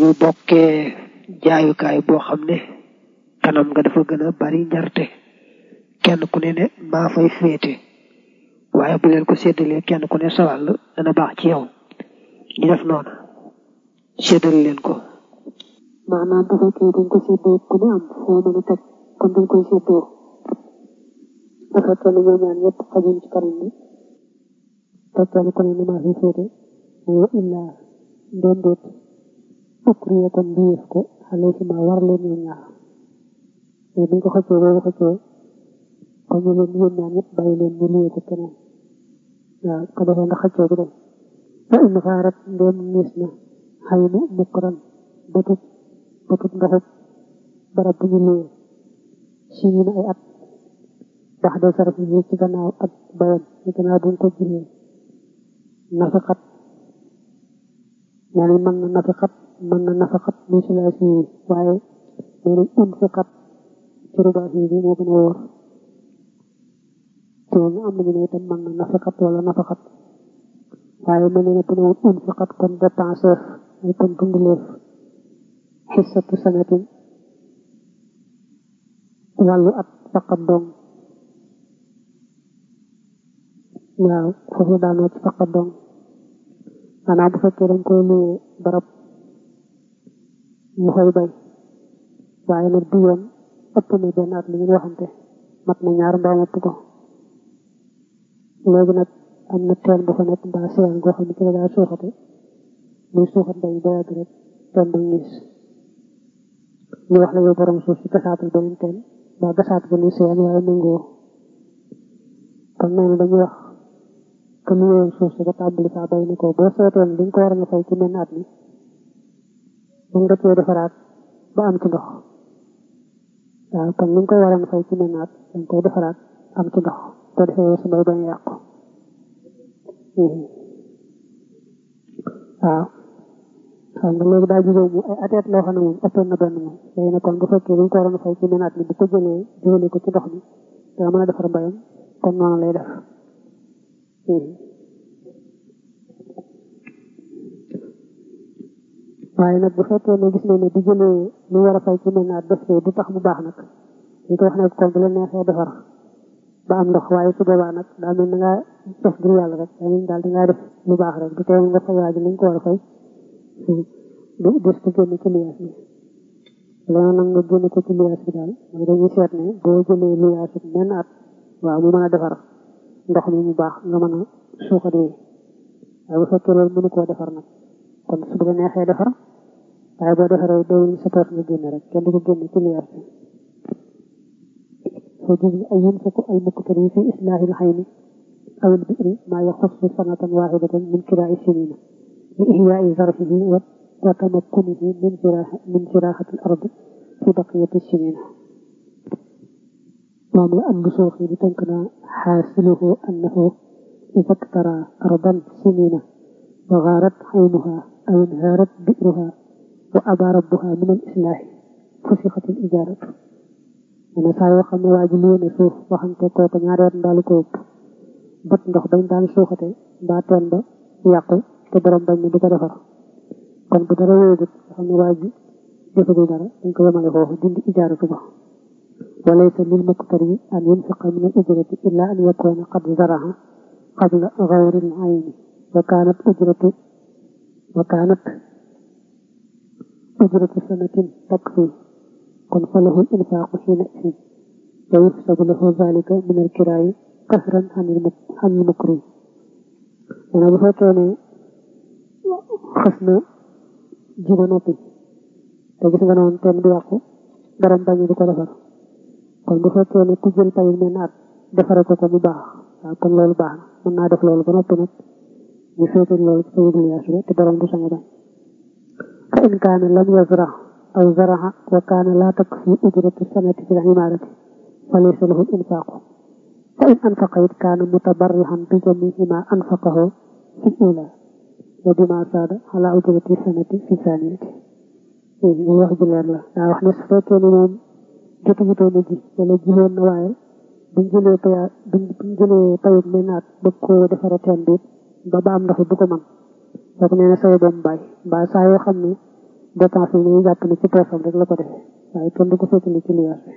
ñu bokkee jaayukaay boo xam ne kanam nga dafa gën a bari njarte kenn ku ne ne maa fay féete waaye bu leen ko séddalee kenn ku ne sawàll dana baax ci yow ñu def noonu séddal leen ko maanaam bu fekkee dañ ko séddoo ku ne am foo mën a teg kon dañ koy séddoo bu fekkee ne ñoom ñaar ñëpp xajuñ ci kanam bi te kenn ku ne ni maa fi féete wa illaa ndem déet ukriya kon biyeef ko xale si ma war leen ñoom ñaar mais buñ ko xëccoo boobu xëccoo kon ñu leen yéen ñaar ñëpp bàyyi leen ñu liyee ko keneen waaw ko defee ndax xëccoo bi dem fa in xaarat ndem niis na xay na mukran bëtut bëtut ndoxub barab bu ñu liyee si ñu ne ay at ndax day saraf yi ci gannaaw ak bayam ci gannaaw buñ ko jëlee nafiqat nee nañ mën na nafiqat mën na nafiqat muy silaasi yi waaye nee nañ unfiqat ci rubaasi bi moo gën a wóor te ñu am nañu ne itam mën na nafiqat wala nafiqat waaye mel ne bu newul unfiqat kon dépenseef ay kon dunduleef xissatu sanatin wàllu at faqat dong waaw foofu daanoo ci faqat dong maanaam bu fekkee dañ koy luyee barab mu fay bay waaye nag du yoon ëpp na benn at li ngeen waxante mat na ñaar mbaa ëpp ko léegi nag am na teen bu fa nekk mbaa seen goo xam ne ci la daa suuxate muy suuxat bay ba yàgg rek teen ba ngis ñu wax la yow borom suuf si gasaatal beneen teen mbaa gasaat ba ni seen waaye nangoo kon noonu dañuy wax que lu yoon suuf si ba tàmbali saa bay ni ko boo seetoon liñ ko war a fay ci menn at mi mën nga cee defaraat ba am ci ndox waaw kon liñ koy war a fay ci menn at dañ koy defaraat am ci ndox ko defee sa bay bañ a yàqu waaw xam nga léegi daa jógee mu ay ateet loo xam ne moom ëppoon na benn moom léegi nag kon bu fekkee liñ ko war a fay ci menn at mi bu ko jëlee jëlee ko ci ndox mi dana mën a defar bayam kon noonu lay def waaye nag bu fekkee ne gis nañ ne di jëlee lu war a fay ci mel naat def du tax mu baax nag ñu ko wax ne kon bu la neexee defar ba am ndox waaye su boobaa nag daa mel na ngaa def ngir yàlla rek daa mel daal da ngaa def lu baax rek du tee nga fay waaj nañ ko war a fay du des ko génn ci liyaas bi loolu nag nga génn ko ci liyaas bi daal mooy dañuy seet ne boo jëlee liyaas bi menn at waaw mu mën a defar ndox mi mu baax nga mën a suuxat wi waaye bu fekkee loolu mënu koo defar nag kon su bu la neexee defar waaye boo defaree doyul sa poos nga génne rek kenn du ko génne ci liyaas bi foo jug ay yunfiqu al muqtari fi islaahi lxayni aw lbiri maa yaxussu sanatan waxidatan min kiraa'i sinina li ihyaai zarfihi wa tamakkunihi min min firaaxati al ardi fi baqiyati sinina moom la am suuf yi di tënk naa xaasiluhu annahu ida iktara ardan sinina wa gaarat xaynuha aw inhaarat bi'ruha wa aba rabbuha min al islaahi fusixat al ijaaratu mene saa yoo xam ne waa ji lii ne suuf waxante kooku ñaari at ndaalu ko ëpp bët ndox bañ daan suuxate mbaa teen ba yàqu te borom bañ ne du ko defar kon bu dara wéegut nga xam ne waa ji defagul dara dañ ko yemale foofu dindi ijaaratu ba وليس للمقتري أن ينفق من الأجرة إلا أن يكون قد زرع قبل غور العين وكانت أجرة وكانت أجرة سنة تكفي قل فله الإنفاق حينئذ ويحسب له ذلك من الكراء كثرا عن المكروه أنا بفكر خصنا جينا نوبي تجلس غنون تن بياكو درم باني دي ko defar kon bu fekkee ne ku jël tayul mel naat defare ko ko bu baax waaw kon loolu baax na mën naa def loolu ba noppi nag ñu féetal loolu ci tayul liyaas bi te borom du sañ a bañ fa in kaana lam yazra aw zaraha wa kaana laa takfi ujratu sanati fi l-imaarati fa laysa lahu l-infaaqu fa in anfaqa it kaana mutabarrihan bi jamii'i maa anfaqahu fi l-uulaa wa bimaa saada alaa ujrati sanati fi l-thaaniyati wax ju leer la daa wax ne su fekkee ne moom jotu jotoon a ji wala jiwoon na waaye buñ jëlee paya buñ jëlee payut mel naat bëgg koo defare teen bi ba ba am ndox du ko man kooku nee na sawe boobu bàyyi mbaa saa yoo xam ne dépense yi dañuy jàpp ne ci poosam rek la ko defee waaye kenn du ko féetali ci liyaas bi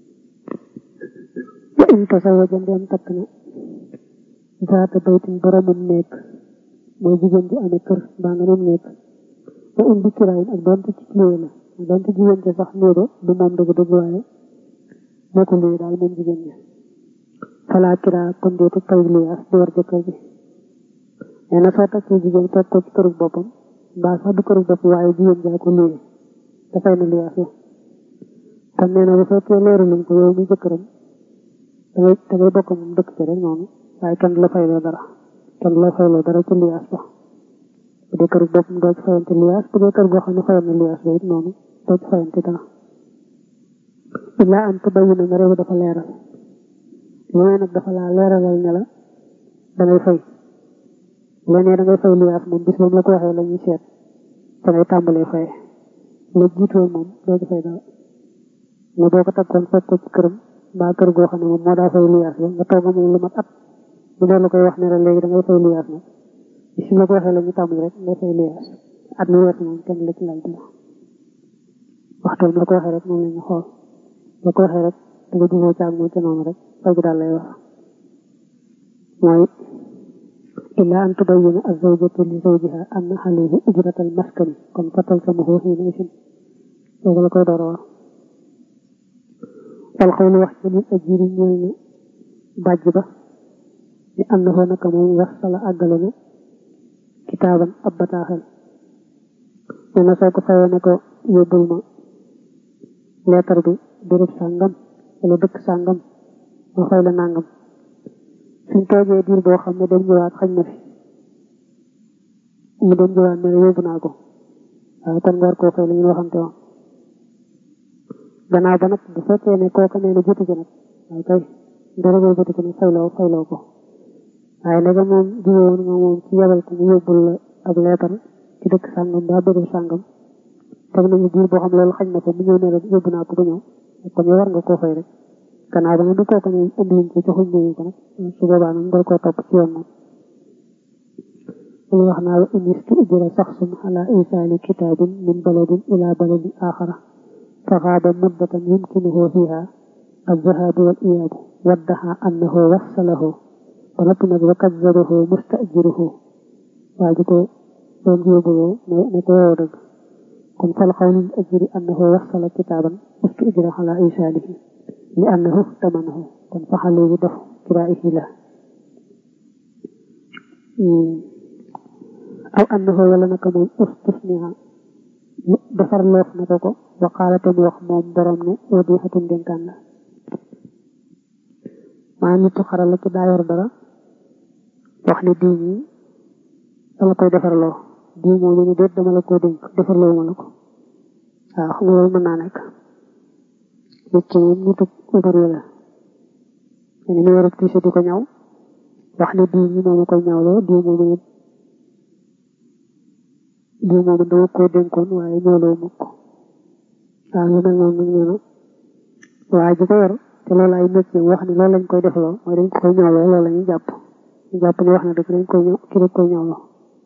wa in tasawaja ndeem takk na zaata baytin boromum nekk mooy jigéen ji amee kër mbaa nga nem nekk wa in bi kiraayin ak doonte ci luwe la doonte jigéen ji sax néega du moom dëgg dëgg waaye moo ko luwe daal moom jigéen ñi falaa kiraa kon deetu pay liyaas di war jëkkër ji nee na soo takkee jigéen fekk ko ci kërug boppam mbaa sax du kërug bopp waaye jigéen jaa ko luwe dafay na liyaas la kon nee na bu fekkee leeru luñ ko yow mi jëkkëram dangay dangay bokk moom dëkk ci rek noonu waaye kenn du la fayloo dara kenn du la fayloo dara ci liyaas ba bu dee kërug boppam doo ci fayante liyaas bu dee kër goo xam ne fayal na liyaas ba it noonu doo ci fayante dara illaa am te bayu na nga réew dafa leeral lu nag dafa laa leeralal ne la dangay fay leneen da ngay fay liyaas moom bis moom la ko waxee la ñuy seet te ngay tàmbalee fay la jiitoon moom doo ci fay dara mais boo ko takkoon fekk ko ci këram mbaa kër goo xam ne moom moo daa fay liyaas ba nga toog moom lu mat at bu dee la koy wax ne la léegi da ngay fay liyaas nag bis la ko waxee la ñu tàmbali rek ngay fay liyaas at mi weesu moom kenn la ci laaj dara waxtoom la ko waxee rek moom la ñu xool la ko waxee rek da nga juboo caag moom ci noonu rek fay gi daal lay wax mooy illaa an tubayyina az-zawjatu li zawjiha anna alayhi ujratal maskani kon fatal samahu hiina isin loolu la koy door a wax wal xawlu wax ci lil ajiri ñëw na bàjj ba ni am na foo naka moom wax sala àggale na kitaaban ab bataaxel nee na soo ko fayee ne ko yóbbul ma leetar bi béréb sàngam wala dëkk sàngam ma fay la nàngam suñ toogee diir boo xam ne dem ñëwaat xañ na fi mu dem ñëwaat ne la yóbbu naa ko waaye kon nga war koo fay la ñu waxante woon gannaaw ba nag bu fekkee ne kooka nee na jotu ci nag waaye kay dara boo jotu ci nag fayloo fayloo ko waaye nag moom jiwoon nga moom ci yebal ko mu yóbbul la ab leetar ci dëkk sàngam ba béréb sàngam teg nañu diir boo xam loolu xañ na ko mu ñëw ne la yóbbu naa ko ba ñëw kon yow war nga koo fay rek gannaaw ba nag du kooka ne indiwuñ ko joxuñ ñu ko nag su boobaa nag nga koo topp ci yoon moom lu wax naa wa in istujira saxsun ala isaali kitaabin min baladin ila baladin axara فغاب مدة يمكنه فيها الذهاب والإياب وادعى أنه وصله ولكن وكذبه مستأجره واجكو دون يوبلو نكو ورد كن فالقول الأجر أنه وصل كتابا مستأجر على إيشانه لأنه ثمنه كن فحلوا دفع كرائه له أو أنه ولنك من استثناء defar loof na ko ko waqaalatam wax moom borom ne wadiixatun dénkaan la maa nitu xaral la ci daa yor dara wax ne diw ñi dama koy defarloo diw moo ñu ne déet dama la koo dénk defarloo ma la ko waaw xam nga loolu mën naa nekk nit ki moom nitu ubari la ne ni warab tiise di ko ñaw wax ne diw ñi moo ma koy ñawloo diw moo ma diw moom dama koo dénkoon waaye ñooloo mukk waaw lu mel noonu nag nee na waaye ji ko yor te loolu ay métier wax ni loolu lañ koy defloo mooy dañ ko koy ñooloo loolu la ñuy jàpp ñu jàpp ni wax na dëgg dañ koy ñëw ki dañ koy ñooloo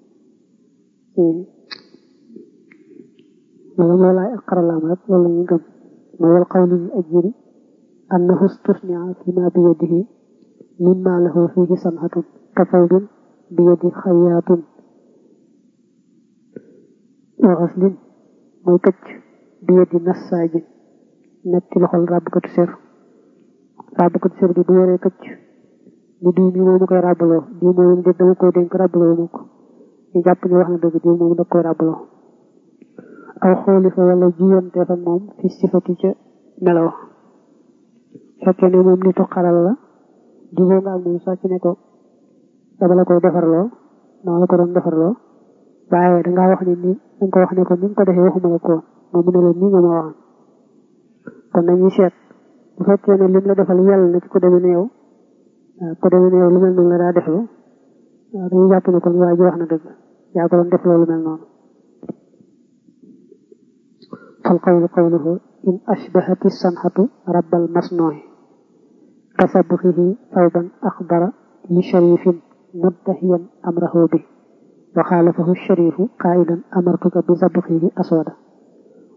loolu loolu ay xaralaam rek loolu la ñuy gëm mooy wal qawlu lil ajiri annahu istusnia fi ma bi yadihi mimma lahu fihi sanhatun ka fawdin bi yadi xayaatin waxaslin mooy këcc bi yeddi nassaajin nekk ci loxol ràbbkatu ser ràbbkatu ser bi bu yoree këcc ni diw mi moomu koy ràbbaloo diw moomu de dama koy dénk ràbbaloo mu ko ñu jàpp ni wax na dëgg diw moomu da koy ràbbaloo aw xooli fa wala jiyante fa moom fi sifati ca melaw fekkee ne moom nitu xaral la juboo nga ak moom sax ci ne ko dama la koy defarloo dama la ko doon defarloo waaye dangaa wax ne nii danga ko wax ne ko ni nga ko defee waxuma la ko moom mu ne la nii nga ma waxoon kon dañuy seet bu fekkee ne lim la defal yàlla na ci ko demee ne yow ko demee ne yow lu mel noonu la daa deflu waaw dañuy jàpp ne kon waa ji wax na dëgg yaa ko doon def loolu mel noonu fal qawlu qawluhu in ashbahati sanxatu rabbal masnooy kasabuxihi thawban axdara li sharifin muddahiyan amrahu bi وخالفه الشريف قائلا أمرتك بذبحه أسودا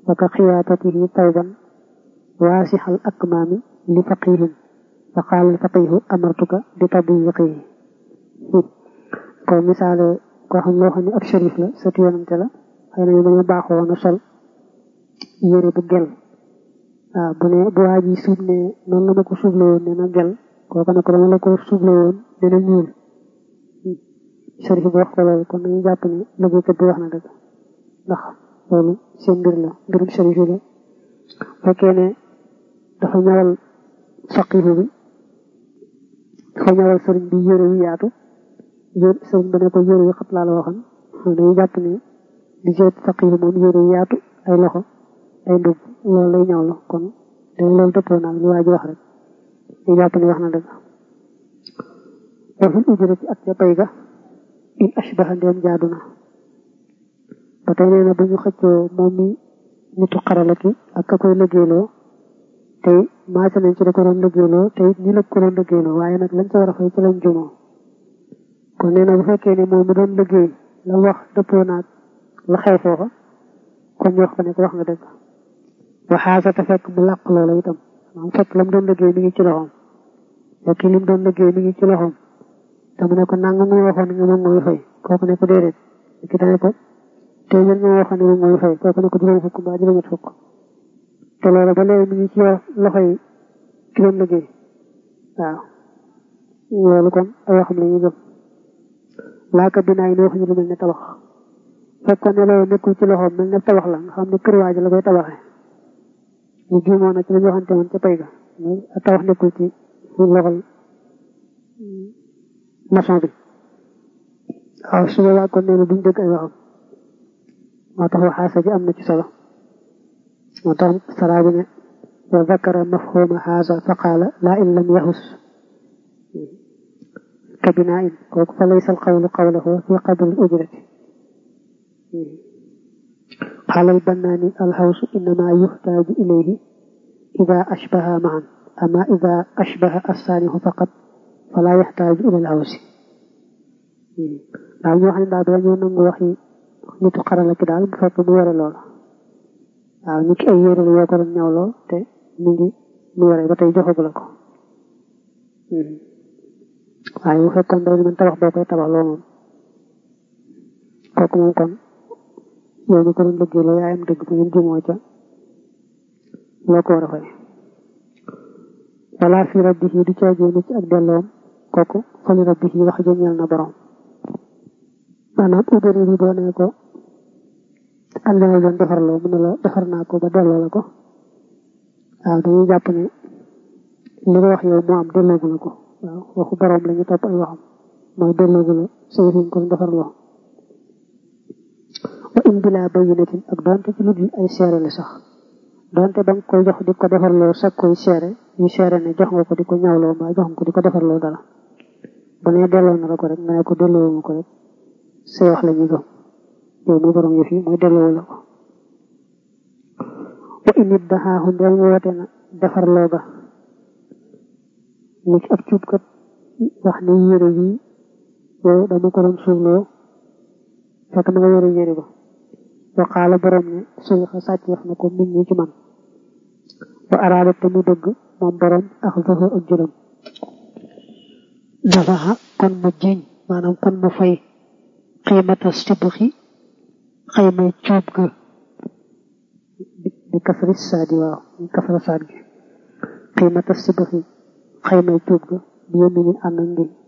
wa ka xiyaatatihi tawban waasixal akmaami li faqihin fa qaala al faqihu amartuka bi tadyiqihi ko misaale koo xam loo xam ne ab sharif la sëtu yonante la xëy na dañu baaxoo woon a sol yére bu gel waaw bu ne bu waa ji suub ne noonu la ma ko suuble woon ne na gel kooku ne ko dama la ko suuble woon ne na ñuul sharif bi wax ko loolu kon nañu jàpp ne liggéeykat bi wax na dëgg ndax loolu seen mbir la mbirum sharif yi la fekkee ne dafa ñawal faqihu bi dafa ñawal sëriñ bi yére yu yaatu yére sëriñ ba ne ko yére yu xat laa la waxoon dañuy jàpp ne di seet faqihu moom yére yu yaatu ay loxo ay ndub loolu lay ñaw la kon day loolu dëppoo naag li waa ji wax rek ñu jàpp ne wax na dëgg waxul ujura ci ak ca pay ga in ashbaha ndeem jaadu na ba tey nee na bu ñu xëccoo moom mi nitu xarala ki ak ka koy lëggéeyloo tey maase nañ ci da ko doon lëggéeyloo tey ñi la ko doon lëggéeyloo waaye nag lañ ca war a fay ci lañ jumoo kon nee na bu fekkee ne moom mi doon lëggéey la wax dëppoo naag la xew foofa kon ñu wax ko ne ko wax nga dëgg waxaasa te fekk mu làq loola itam maanaam fekk la mu doon lëggéey mi ngi ci loxoom fekk li mu doon lëggéey mi ngi ci loxoom te mu ne ko nanga nga waxoon nga moom mooy fay kooku ne ko déedéet ki dane ko te yéen nga waxoon ne moom mooy fay kooku ne ko juróom fukk mbaa juróom fukk te loolu ba léegi mi ngi ci loxo yi ki doon liggéey waaw loolu kon ay waxam la ñuy gëm laaka binaay ni waxuñu lu mel ne tabax fekkoon ne loolu nekkul ci loxoom mel ne tabax la nga xam ne kër waaji la koy tabaxee ñu juumoon na ci la ñu waxante woon ca pay ga tabax nekkul ci loxol maçon bi waaw su boobaa kon nee na duñ dëgg ay waxam moo tax waxaasa ji am na ci solo moo tax saraa bi ne wa zakara mafhuma haza fa qaala laa in lam yaxus ka binaa in kooku fa laysa alqawlu qawlahu fi qadri ujrati qaala albannaani alxawsu innama yuxtaaju ilayhi ida ashbaha maan ama ida ashbaha assaanihu faqat fala yaxtaaju ila alxawsi waaw ñu wax ne daal dañoo nangu waxi nitu xarala ki daal bu fekk mu yore loola waaw ñu ki ay yére la yoo ko doon ñawloo te mu ngi mu yore ba tey joxagu la ko waaye bu fekkoon day man tabax boo koy tabax loo moom kooku moom kon yow ñu ko doon liggéey la yaayam dëgg bu ngeen jumoo ca loo ko war a fay wala fi rabbihi du caagéene ci ak delloom kooku fali rabbihi wax jëñeel na borom maanaam ubari bi boo nee ko ànd na doon defarloo mu ne la defar naa ko ba delloo la ko waaw dañuy jàpp ne li nga wax yow moo am delloogu la ko waaw waxu borom la ñu topp ay waxam mooy delloogu la say riñ ko defarloo wa in bila bayyinatin ak doonte ci lu dul ay seere la sax doonte ba nga koy jox di ko defarloo sag koy seere ñu seere ne jox nga ko di ko ñawloo mbaa jox nga ko di ko defarloo dara bu nee delloo na la ko rek nga ne ko delloo ma ko rek say wax la ñu gëm yow mi borom yëf yi mooy delloo la ko wa in it daxaaxu ndeel woote na defarloo ga ni ci ab cuubkat wax ne yére yi yow dama ko doon suufloo fekk na nga yore yére ba waqaala borom ne suuxa sàcc wax na ko nit ñi ci man wa araada te mu dëgg moom borom ak zoxo ak jëlam dafaxa kon mu jiñ maanaam kon mu fay xiimata sibxi xaymay cuub ga bi kasri saadi waaw bi kasra saad gi xiimata sibxi xaymay cuub ga bi yónni ni ànd ak ngil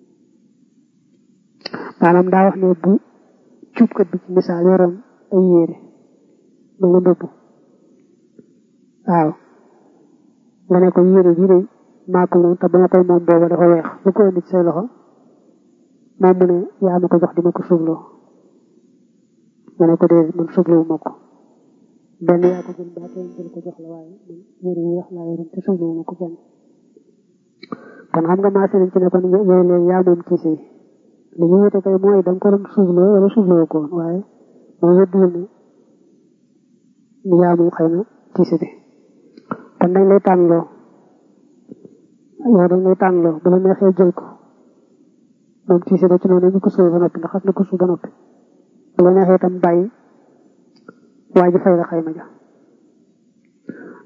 maanaam daa wax ne bu cuubkat bi ci misaal yoroon ay yére mel na mbubb waaw nga ne ko yére bii de maa ko moom te ba ma koy moom booba dafa weex lu ko indi ci say loxo moom mu ne yaa ma ko jox di ma ko suubloo nga ne ko dee man suubloo ma ko benn yaa ko jël baa kenn jël ko jox la waaye man yére yi wax laa yoroon te suubloo ma ko kenn kon xam nga maase nañ ci ne kon yooyu léegi yaa moom tiise yi li ñu wute kay mooy da nga ko doon suubloo wala suubloo ko woon waaye moo wëdduwul ne ni yaa moom xëy na tiise bi kon dañ lay tànnloo yow dañ lay tànnloo bu la neexee jël ko moom tiise ba ci noonu ñu ko suul ba noppi ndax xas na ko suul ba noppi bu la neexee itam bàyyi waa ji fay la xayma ja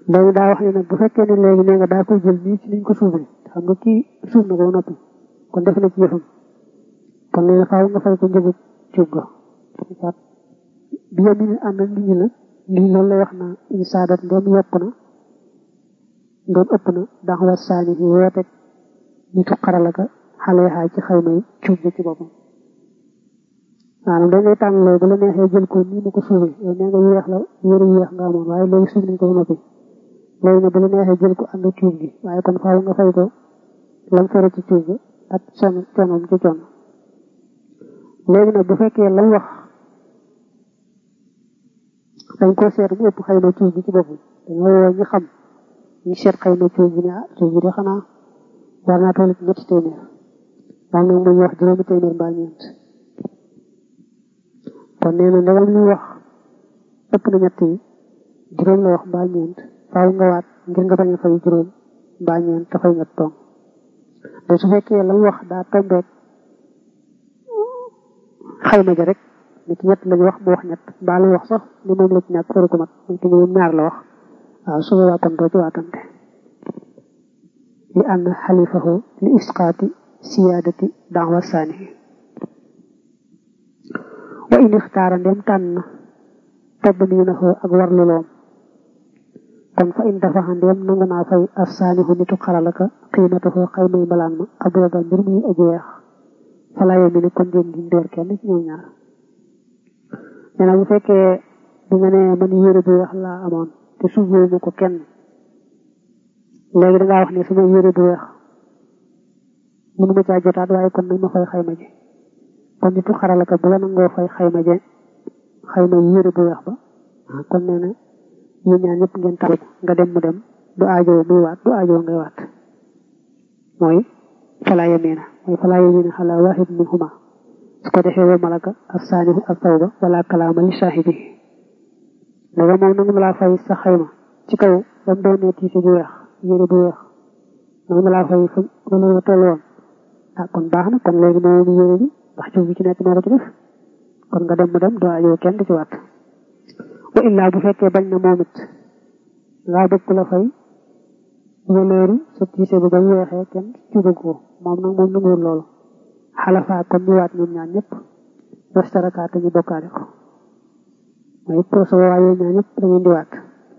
léegi daa wax ne nag bu fekkee ne léegi nee nga daa koy jël nii ci niñ ko suufee xam nga kii suuf na ko noppi kon def na ci yëfam kon nee na faaw nga fay ko njëgu cuub ga bi yem ni ànd ak nit ñi la lii loolu lay wax na insaadat ndoom yokk na ndoom ëpp na dax war saani yi woote nitu xaralaka xale xaay ci xayma yi cuub ga ci boppam maanaam da ngay tànn loolu bu la neexee jël ko nii mu ko suufee yow nee nga yéex la yëre yéex nga amoon waaye léegi suuf nañ ko noppi léegi nag bu la neexee jël ko ànd cuub gi waaye kon faaw nga fay ko lam fere ci cuub ga ak son conoom ci con léegi nag bu fekkee lam wax dañ ko seet mu ëpp xayma cuub gi ci boppam dañoo woo ñu xam ñu seet xayma cuub gi ne ah cuub gi de xanaa war naa toll ci ñetti téeméer daal nag muy wax juróomi téeméer mbaa ñeent kon nee na ndegam li wax ëpp na ñett yi juróom la wax mbaa ñeent faaw nga waat ngir nga bañ a fay juróom mbaa ñeent te fay ñett toom te su fekkee la mu wax daa tombeek xayma ja rek nit ñett lañu wax mu wax ñett mbaa lu wax sax ni moom la ci ñàkk faru ko mat nit ñoom ñaar la wax waaw su boobaa kon doo ci waatante li ànd xalifahu li isqaati siyaadati daawa saani wa in ixtaara ndem tànn na tobb nii na xoo ak warlu loom kon fa in dafa ndem nangu naa fay as saanihu nitu xaralaka xiimata xoo xaymay mbalaan ma abrada mbir muy ajeex falaaye mi ne kon ngeen di ndeer kenn ci ñoom ñaar nee na bu fekkee bi nga ne man yére bu weex laa amoon te suufee ma ko kenn léegi dangaa wax ne sama yére bu weex mënu ma caa jotaat waaye kon nañ ma fay xayma ji kon nitu xaralaka bu la nangoo fay xayma je xayma yére bu weex ba kon nee na yéen ñaar ñëpp ngeen tax nga dem mu dem du aajoo muy waat du aajoo ngay waat mooy falaa yamiina mooy falaa yamiina xalaa waahid minhuma su ko defee wa malaka ak saanihu ak tawba wala kalaama li saahibi daga moom nangu ma laa fay sa xayma ci kaw ba mu doonee tiise bu weex yére bu weex nangu ma laa fay fa wala toll woon ah kon baax na kon léegi moom yére bi ndax cuub bi ci nekk moo ko ci def kon nga dem mu dem doo ajoo kenn du ci waat wa illaa bu fekkee bañ na moom it ngaa bëgg la fay waleeru sa tiise bi ba mu weexee kenn cuuba ko moom nag moom nanguwul loolu xalafaa kon ñu waat ñoom ñaar ñëpp wastarakaat ñu bokkaale ko mooy pour sa waa yooyu ñaar ñëpp da ngeen di waat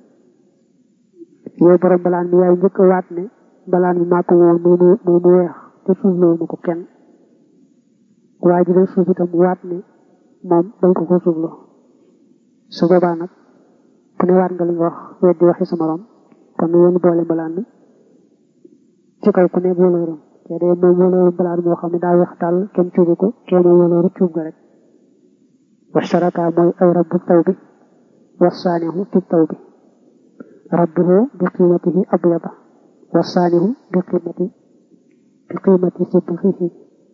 yow borom balaan bi yaay njëkk a waat ne balaan bi maa ko woon muy muy mu weex te suuf loolu ma ko kenn waa ji day suuf itam waat ne moom dañ ko ko suufloo su boobaa nag ku ne waat nga li nga wax weddi waxi sa morom kon yéen boole mbalaan bi ci kaw ku ne wóolóoram te de moom wóolóoru mbalaan moo xam ne daa weex tàll kenn cuubu ko kenn wóolóoru cuub ga rek wastaraka mooy ay rabbu taw bi wasaanihu fi taw bi rabbuhu bi qiimatihi abyada wasaanihu bi qiimati bi qiimati sibxihi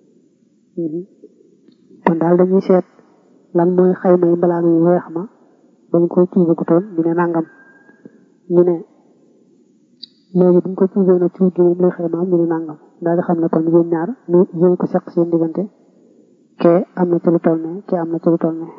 kon daal dañuy seet lan mooy xayma yi mbalaan yu weex ma dañ ko cuubagutoon ñu ne nangam ñu ne léegi buñ ko cuubee na cuub gi moom lay xaymaam ñu ne nangam daal di xam ne kon yéen ñaar ñu yéen ko seq seen diggante kee am na ci lu toll ne kee am na ci lu toll ne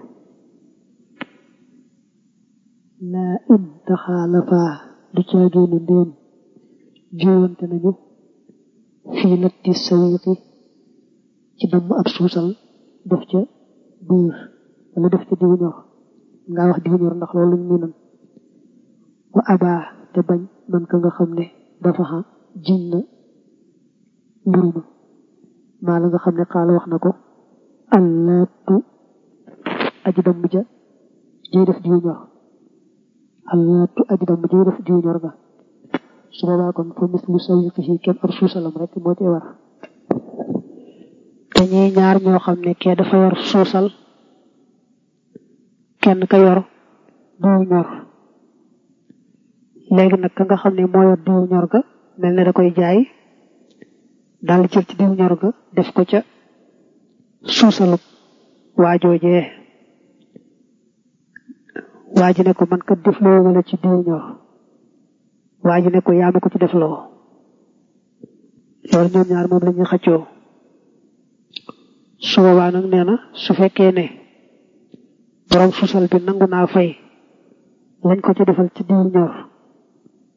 laa in taxaalafaa du caagéenu ndéem jiwante nañu fii latti sawiqi ci damm ab suusal def ca buur wala def ca diw ñor nga wax diw ñor ndax loolu ñu miinam wa abaa te bañ man ka nga xam ne dafa xa jiñ na mburu ma maa la nga xam ne xaala wax na ko allaatu aji damm ja jëy def diw ñor allaatu aji damm jëy def diw ñor ga su boobaa kon fa mislu sawiqihi kenn ar suusalam rek moo ci war te ñuy ñaar ñoo xam ne kee dafa yor suusal kenn ka yor diw ñor léegi nag ka nga xam ne moo yor diw ñor ga mel ne da koy jaay daal di jël ci diw ñor ga def ko ca suusalu waajoojee waa ji ne ko man kat def loo wala ci diw ñor waa ji ne ko yaa ma ko ci def loo loolu ñoom ñaar moom la ñuy xëccoo su boobaa nag nee na su fekkee ne borom suusal bi nangu naa fay lañ ko ci defal ci diw ñor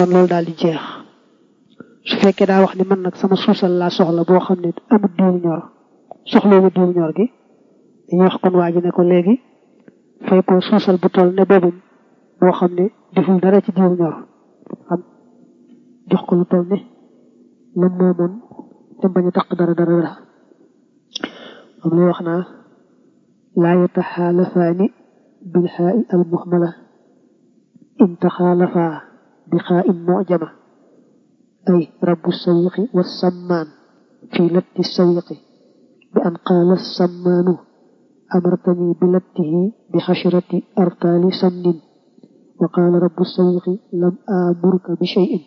kon loolu daal di jeex su fekkee daa wax ni man nag sama suusal laa soxla boo xam ne amul diw ñor soxloo ma diw ñor gi dañuy wax kon waa ji ne ko léegi fay ko suusal bu toll ne boobum boo xam ne deful dara ci diw ñor xam jox ko lu toll ne lam moomoon te bañ a taq dara dara dara moom lay wax naa laa yataxaalafaani bilxaa'i almuhmala in taxaalafaa bi xaa'in mujama ay rabbu sawiqi wa sammaan fi latti sawiqi bi an qaala sammaanu amartani bi lattihi bi xashrati artaali samnin wa qaala rabbu sawiqi lam amurka bi shay'in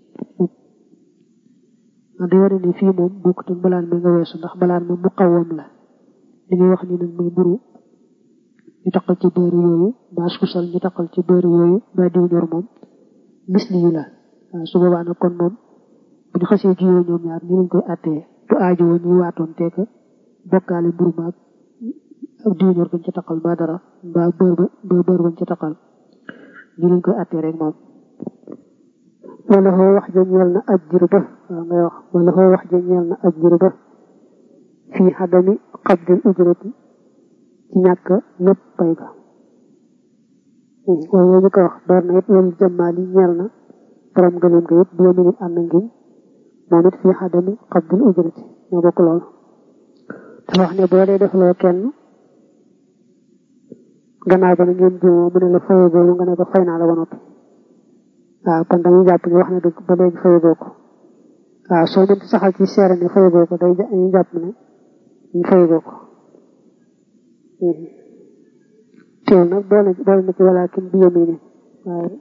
man day wane ni fii moom bokkut ak mbalaan mi nga weesu ndax mbalaan mi mu qawam la li ngay wax ni nag muy mburu ñu taqal ci bëri yooyu mbaa suusal ñu taqal ci bëri yooyu mbaa diw ñor moom misli yu la waaw su boobaa nag kon moom bu ñu xasee jiyoo ñoom ñaar ñu lañ koy àttee du aajowoo ñuy waatoon teeka bokkaale mburu maag ak diw ñor bañ ca taqal mbaa dara mbaa bër ba mbaa bër bañ ca taqal ñu lañ koy àttee rek moom wala xoo wax ja ñeel na ajjir ba waaw ngay wax wala xoo wax ja ñeel na ajjir ba fii xadami qabdil ujrati ci ñàkk lépp pay ga waaye ñu ko wax door na it wal jëmmaali ñeel na borom gëleem ga it bu yemi nit ànd ngiñ moom it fii xadami qabdil ujrati ñoo bokk lool dafa wax ne boo dee defloo kenn gannaaw ba na ngeen jiwoo mu ne la faye boobu nga ne ko fay naa la ba noppi waaw kon dañuy jàpp ni wax na dëgg ba léegi fayagoo ko waaw soo mënti saxal ci seere ne fayagoo ko day dañuy jàpp ne ñu fayagoo ko teewul nag boole boole na ci walaakin bi yamini waaye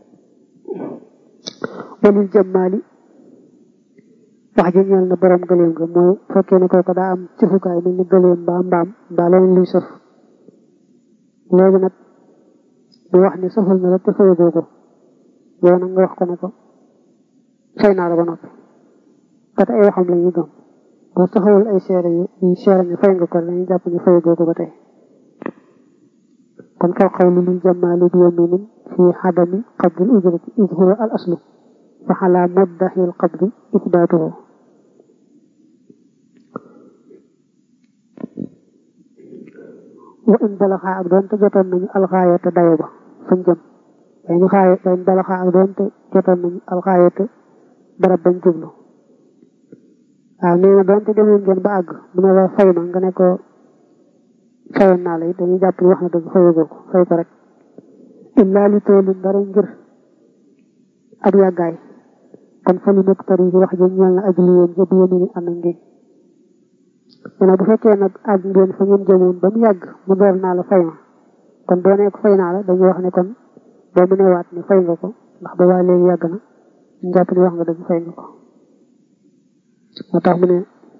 walil jëmmaali wax ji ñeel na borom gëleem ga mooy fekkee ne kooku daa am cëfukaay mel ni gëleem mbaa mbaam mbaa leneen luy sëf léegi nag bu wax ne sëfal na la te fayagoo ko yow nag nga wax ko ne ko fay naa la ba noppi kat ay waxam la ñuy gëm boo taxawul ay seere yu yu seere ne fay nga ko dañuy jàpp ne fayagoo ko ba tey kon kaw xaw li lil jamaali bi yaminin fi xadami qabdil ujrati id huwa al aslu fa xalaa muddahi al qabdi isbaatuhu wa in balaxaa ak doonte jotoon nañu alxaayata dayo ba fañ jëm dañu xaaye dañ balaxaa ak doonte jotoon nañu alxaayata barab bañ jublu waaw nee na doonte demoon ngeen ba àgg mu ne la fay ma nga ne ko fayoon naa la it dañuy jàpp ni wax na dëgg fayagoo ko fay ko rek illaa li toolin dara ngir ak yàggaay kon fa lu nekk tari wax ji ñeel na aj li yéen ja bi yéen ni ànd ngeen nee na bu fekkee nag àgg ngeen fa ngeen jëmoon ba mu yàgg mu door naa la fay ma kon boo nekk fay naa la dañuy wax ne kon boo mu newaat ne fay nga ko ndax ba waa léegi yàgg na ñu jàpp ni wax nga dëgg fay nga ko moo tax mu ne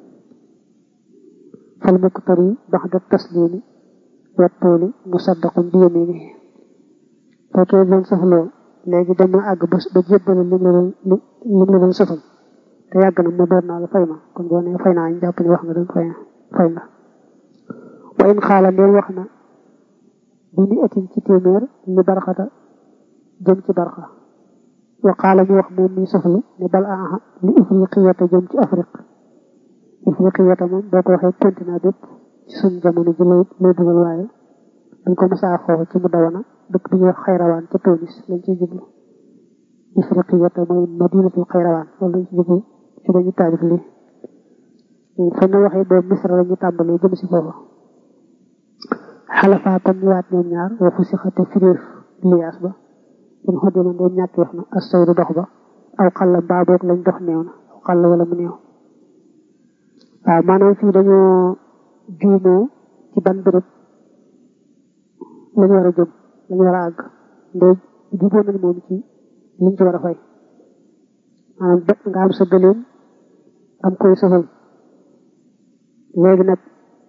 fal muqtari baxda taslimi wa tooli musaddaqun bi yamini fekkee doon safloo léegi dem na àgg ba ba jébbale lim la doon lim la doon safal te yàgg na mu door naa la fay ma kon boo nee fay naa ñu jàpp ni wax nga dëgg fay fay nga wa in xaala ndeen wax na bi ni atin ci téeméer li barxata jëm ci barxa wa xaala ñu wax moom mi saflu ne bal aha li ifriqiyata jëm ci afrique ifriqiyata moom boo ko waxee continent bépp ci suñ jamono ji lay lay dugal waaye dañ ko masaa foofu ci mu dawana dëkk bi ñuy wax xayrawaan ca Tunis lañ ciy jublu ifriqiyata mooy madinatul xayrawaan loolu lañ ci jublu ci dañu taalif lii fañ na waxee boobu misra la ñu tàmbalee jëm si foofu xalafaa kon ñu waat ñoom ñaar wa fu si xate firéer liyaas ba in xoddi ma ndeen ñàkk wax na as sayru dox ba aw xalla mbaa boog lañ dox néew na aw xalla wala mu néew waaw maanaam fii dañoo juumoo ci ban béréb lañ war a jëm lañ war a àgg ndee juboo nañ moom ci liñ ci war a fay maanaam nga am sa gëléem am koy sëfal léegi nag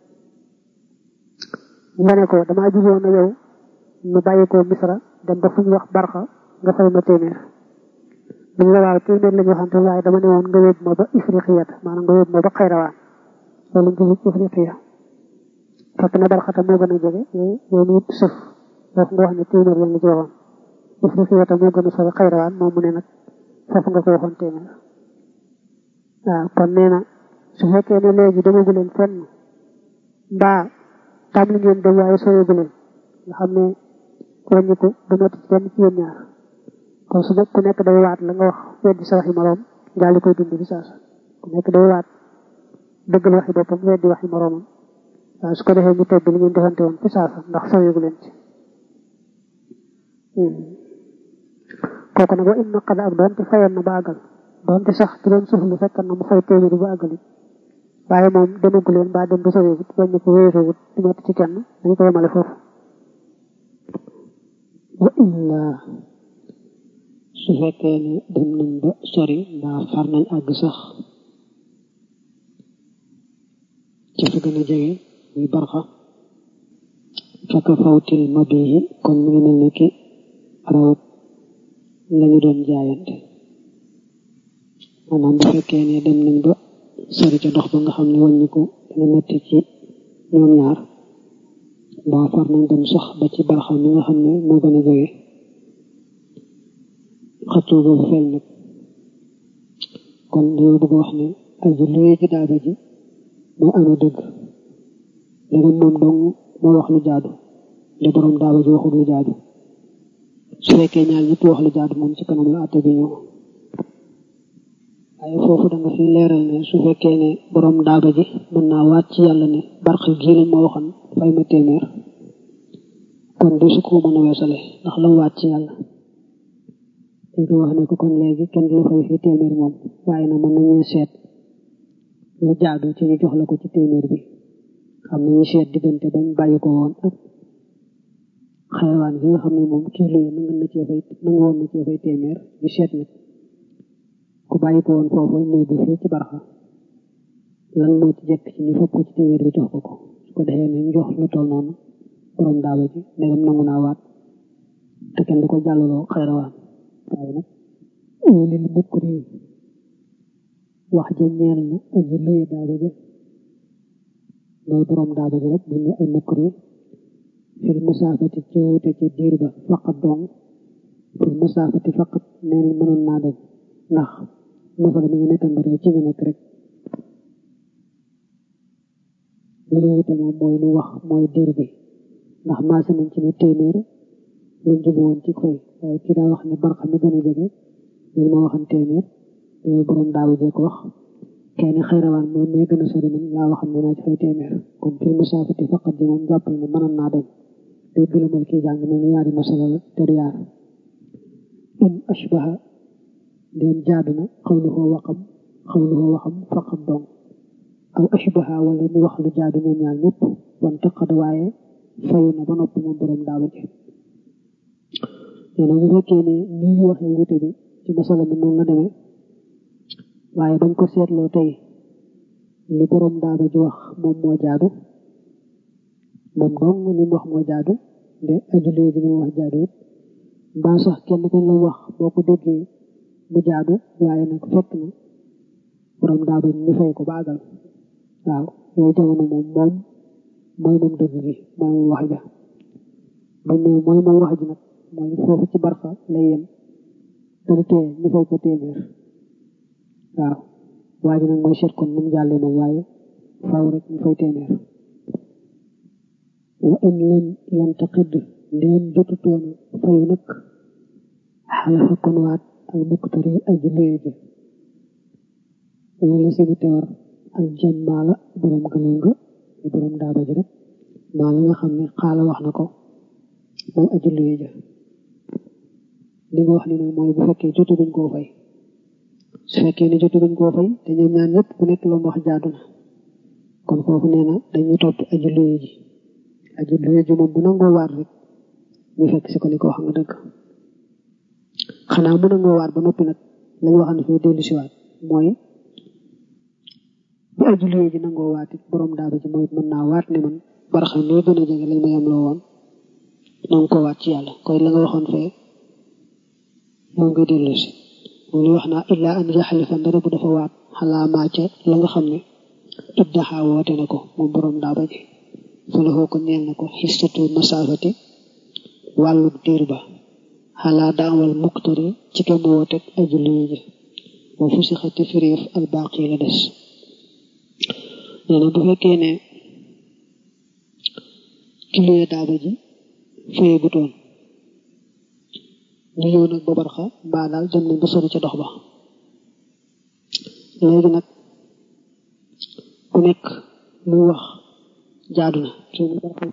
nga ne ko damaa juboo na yow ñu bàyyi ko misra dem ba fu ñu wax barxa nga fay ma téeméer dañ la waaw téeméer la ñu waxante waaye dama ne woon nga yóbbu ma ba ifriqiyat maanaam nga yóbbu ma ba xayrawaan loolu ñu jublu ifriqiya fekk na barxata moo gën a jege yow nit sëf foofu nga wax ne téeméer lañ la ci waxoon ifriqiyat moo gën a sori xayrawaan moom mu ne nag foofu nga ko waxoon téeméer waaw kon nee na su fekkee ne léegi demagu leen fenn mbaa tam li ngeen dem waaye sooyagu leen nga xam ne wàññi ko du metti ci kenn ci yéen ñaar kon su ku nekk day waat la nga wax weddi sa waxi moroom daal di koy dund bi saasa ku nekk day waat dëggal waxi boppam weddi waxi moroomam waaw su ko defee ñu tedd li ngeen defante woon fi saasa ndax sooyagu leen ci kooku nag wa inna qad ak doonte fayoon na ba àggal doonte sax ci doon suuf lu fekkan na mu fay téeméeri ba àggali waaye moom demagu leen ba dem ba soriwut wàññi ko wéeruwut di metti ci kenn dañu ko yemale foofu wa illa su fekkee ne dem nañ ba sori mbaa far nañ àgg sax ca fa gën a jege muy barxa fekk fawtil mabihi kon mu ngi mel ni ki rawat lañu doon jaayante maanaam bu fekkee ne dem nañ ba sori ca dox ba nga xam ne wàññiku dana metti ci ñoom ñaar mbaa far nañ dem sax ba ci barxa mi nga xam ne moo gën a jege xëccoo boobu feeñ nag kon dañoo bëgg wax ne aji luwee ji daaba ji moo amee dëgg léegi moom dong moo wax lu jaadu li borom daaba ji waxul lu jaadu su fekkee ñaar ñëpp wax lu jaadu moom ci kanam la àtte bi ñëw waaye foofu da nga fi leeral ne su fekkee ne borom daaba ji mën naa waat ci yàlla ne barq gii lañ ma waxoon fay ma téeméer kon du su ko mën a weesale ndax la mu waat ci yàlla dañ ko wax ne ko kon léegi kenn du la fay fii téeméer moom waaye na mën nañu seet lu jaadu ci ñu jox la ko ci téeméer bi xam nañu seet diggante bañ bàyyi ko woon ak xayawaan bi nga xam ne moom kii luye na nga na cee fay na nga woon na cee fay téeméer ñu seet nag ku bàyyi ko woon foofu ñëw bi fii ci barxa lan moo ci jekk ci ñu fopp ko ci téeméer bi jox ko ko su ko defee ne ñu jox lu toll noonu borom daaba ji ndegam nangu naa waat te kenn du ko jàllaloo xayrawaan waaye nag lil mukri wax ja ñeel na aji luye daaba ja mooy borom daaba ji rek bu ñu ay mukri fil masaafati ci wuute ca diir ba faqat dong fil masaafati faqat nee nañ mënoon naa dem ndax masala mi nga nekkan ba tey ci nga nekk rek li ñu wute moom mooy lu wax mooy diir bi ndax maase nañ ci ne téeméer lañ jubu woon ci koy waaye kii daa wax ne barxa mi gën a jege loolu ma waxan téeméer loolu borom daawa jee ko wax kenn xayrawaan moom mee gën a sori man laa waxam ne naa ci fay téeméer kon fil masaafati faqat ji moom jàppal ne mënoon naa dem day gëlëmal kii jàng ne ni yaari masala la te du yaar in ashbaha ndeen jaadu na xawluhu waxam xawluhu waxam faqat dong aw ashbaha wala mu wax lu jaadu ñoom ñaar ñëpp wan taqad waaye fayu na ba noppi moom borom daawa ji nee na bu fekkee ne nii ñu waxee wute bi ci masala bi noonu la demee waaye bañ ko seetloo tey li borom daaba ji wax moom moo jaadu moom dong li mu wax moo jaadu nde ajulee ji li mu wax jaadu it mbaa sax kenn ko la wax boo ko déggee mu jaadu waaye nag fekk na borom daaba ji ñu fay ko baagal waaw yooyu jamono moom moom mooy moom dëgg gi mooy moom wax ja bañ ne mooy moom wax ji nag mooy foofu ci barxa lay yem te du tee ñu fay ko téeméer waaw waa ji nag mooy seet kon nu mu jàllee moom waaye faaw rek ñu fay téeméer wa in lam yantaqid ndeen jotutoona fayu nag xalafa kon waat al muktari aji luye ji wala sibu te war al jam maala borom gëloo nga borom daaba ji rek maa la nga xam ne xaala wax na ko moom aji luye ja li nga wax ni nag mooy bu fekkee jotu guñ koo fay su fekkee ne jotu guñ koo fay te ñoom ñaan ñëpp ku nekk lu mu wax jaadu na kon foofu nee na dañuy topp aji luye ji aji luye ji moom bu nangoo waat rek ñu fekk si ko ni ko wax nga dëgg xanaa mu nangoo waat ba noppi nag lañ waxan fii dellu si waat mooy bu aji luye ji nangoo waat it borom daaba ji mooy mën naa waat ne man baraxam loo gën a jege lañ ma yem loo woon nanga ko waat ci yàlla koy la nga waxoon fee moom nga dellu si moom wax naa illa an yaxalifa ndara bu dafa waat xalaa maa ca la nga xam ne iddaxa woote na ko moom borom daaba ji fa la ko ñeel na ko xistatu masaafati wàllu diir ba xalaa daawal muktari ci kem wooteeg aju luy ji wa fu si xati firiif al baaqi la des nee na bu fekkee ne ki luyee daaba ji fayee bu toon ñu ñëw nag ba barxa mbaa daal dem nañ ba sori ca dox ba léegi nag ku nekk lu wax jaadu na kii ni barxa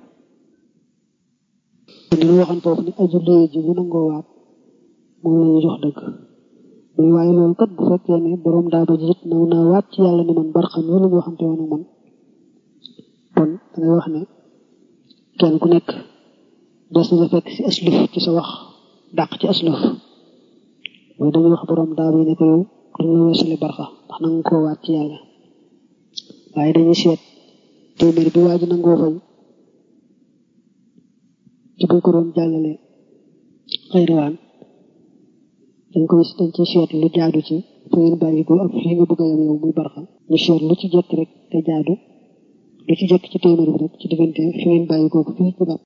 dina waxoon foofu ne aju luyee ji bu nangoo waat moom la ñu jox dëgg muy waaye loolu kat bu fekkee ne borom daaba ji it naw naa waat ci yàlla ni man barxam yi la ñu waxante woon ak man kon dangay wax ne kenn ku nekk des na la fekk ci asluf ci sa wax dàq ci asluf mooy dañuy wax borom daaba yi ne ko yow duñu la weesale barxa ndax nanga koo waat ci yàlla waaye dañuy seet téeméer bi waa ji nangoo fay ci buñ ko doon jàllale xayrawaan dañ koy dañ ci seet lu jaadu ci fa ngeen bàyyi ko ak fii nga bëgg a yem yow muy barxa ñu seet lu ci jekk rek te jaadu lu ci jekk ci téeméer bi rek ci diggante fi ngeen bàyyi ko fii ci barxa